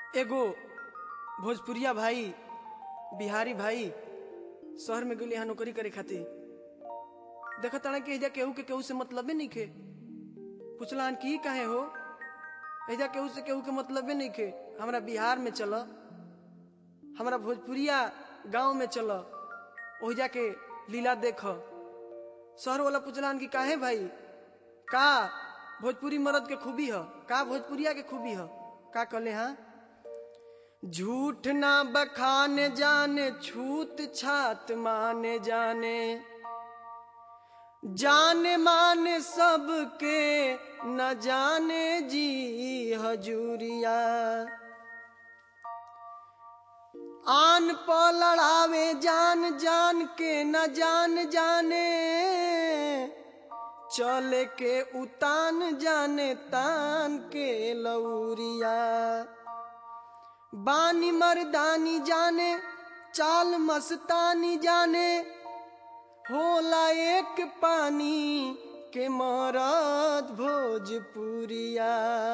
एगो भोजपुरिया भाई बिहारी भाई शहर में गेली यहाँ नौकरी करे खातिर देखत ताड़ा कि एजा केहू के केहू से मतलबे नइखे पुछलान कि ई काहे हो एजा केहू से केहू के मतलबे नइखे हमरा बिहार में चल हमरा भोजपुरिया गांव में चल ओहिजा के लीला देख शहर वाला पुछलान कि काहे भाई का भोजपुरी मर्द के खूबी ह का भोजपुरिया के खूबी ह का कहले हाँ झूठ ना बखाने जाने छूत छात माने जाने जाने माने सबके न जाने जी हजूरिया आन प लड़ावे जान जान के न जान जाने चले के उतान जाने तान के लौरिया बानी मर्दानी जाने चाल मस्तानी जाने होला एक पानी के मरद भोजपुरिया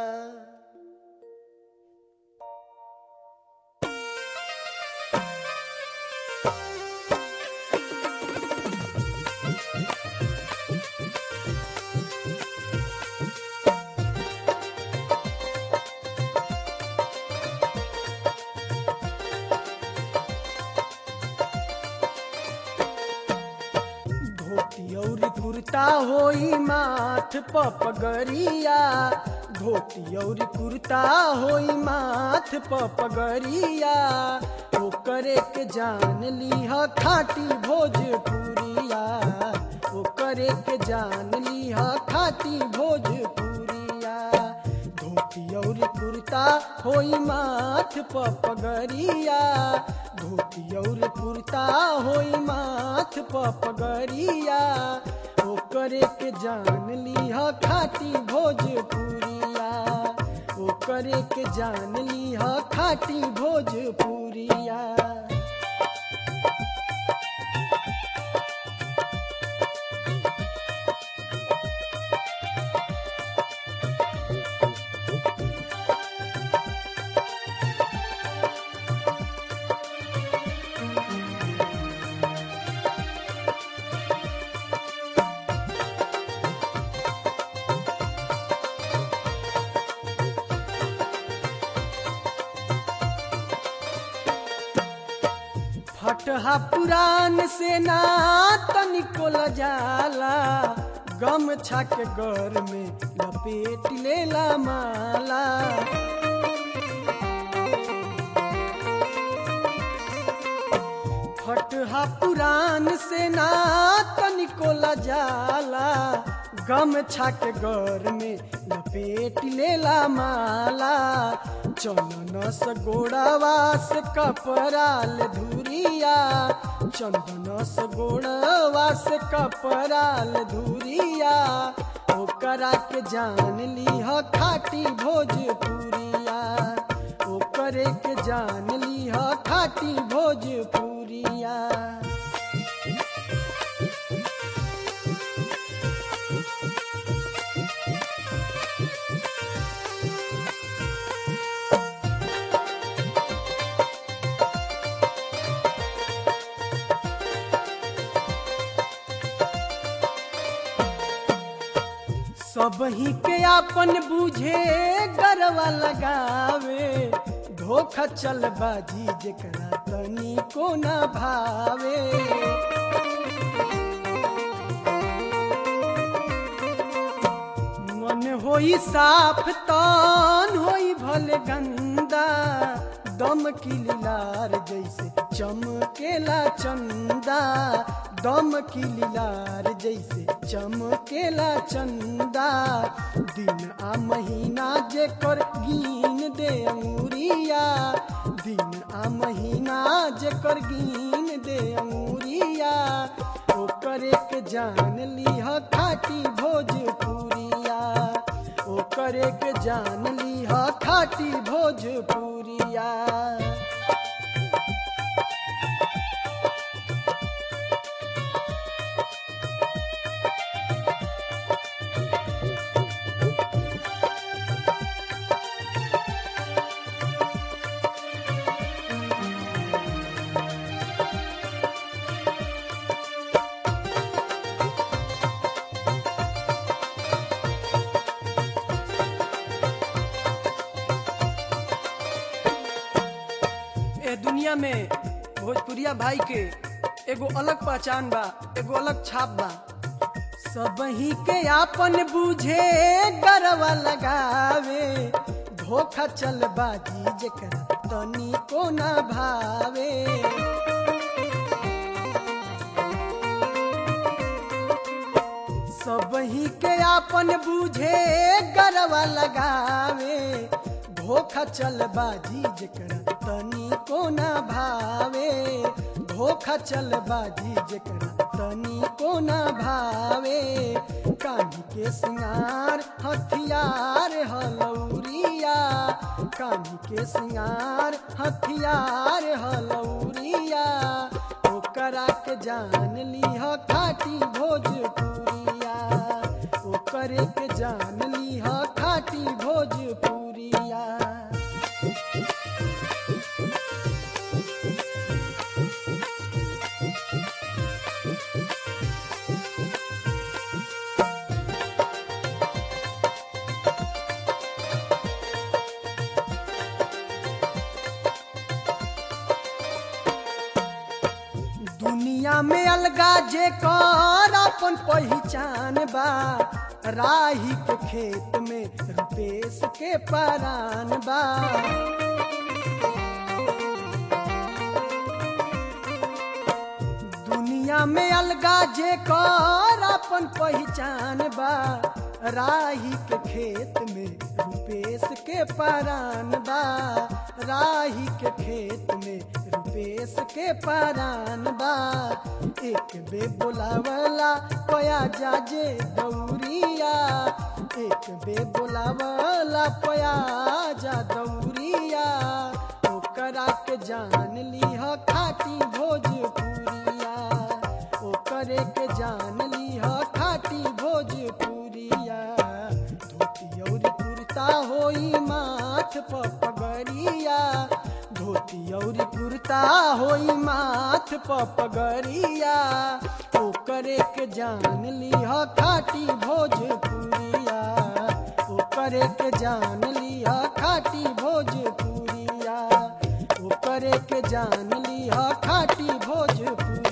धोती और कुर्ता होई माथ प पगरिया धोती और कुर्ता होई माथ प पगरिया ओकरे के जान लीह खाटी भोजपुरिया ओकरे के जान लीह खाटी भोजपुरिया धोती और कुर्ता होई माथ प पगरिया धोती और कुर्ता होई माथ प पगरिया ओकरे के जान लीह खाटी भोजपुरिया ओकरे के जान लीह खाटी भोजपुरिया फटहा पुरान से ना तनिको जाला गम छाक घर में लपेट लेला माला फटहा पुरान से ना तनिको जाला गम छाक घर में लपेट लेला माला चंदन से गोड़ावा से कपराल धुरिया चंदन से गोड़ावा से कपराल धुरिया ओकरा के जान लीह खाटी भोजपुरिया ओकरे के जान लीह खाटी भोजपुरिया सब ही के आपन बूझे गरवा लगावे धोखा चल बाजी जेकरा तनी को ना भावे मन होई साफ तन होई भले गंदा दम की लीलार जैसे चमकेला चंदा दम की लीलार जैसे चमकेला चंदा दिन आ महीना जेकर गिन दे अंगुरिया दिन आ महीना जेकर गिन दे अंगुरिया ओकरे के जान लीह खाटी भोजपुरिया ओकरे के जान लीह खाटी भोजपुरिया दुनिया में भोजपुरिया भाई के एगो अलग पहचान बा एगो अलग छाप बा सब ही के आपन बूझे गरवा लगावे धोखा चल बाजी जेकरा तनी को ना भावे सब ही के आपन बूझे गरवा लगावे धोखा चल बाजी जेकरा तनी को ना भावे धोखा चल बाजी जेकरा तनी को ना भावे कानी के सिंगार हथियार हलौरिया कानी के सिंगार हथियार हलौरिया ओकरा के जान लीह खाटी भोजपुरिया ओकरे के जान लीह खाटी भोजपुरिया दुनिया में अलगा जे कर अपन पहचान बा राही के खेत में रुपेश के परान बा दुनिया में अलगा जे कर अपन पहचान बा राही के खेत में रुपेश के परान बा राही के खेत में रुपेश के परान बा एक बे बोलावला पया जाजे दौरिया एक बे बोलावला पया जा दौरिया ओकरा के जान लीह खाटी भोजपुरिया ओकरे के जान लीह खाटी भोजपुरिया धोती और कुर्ता होई माथ प पगड़िया धोती और कुर्ता होई माथ प पगड़िया ओकरे के जान लीह खाटी भोजपुरिया ओकरे के जान लिह खाटी भोजपुरिया ओकरे के जान लिह खाटी भोजपुरिया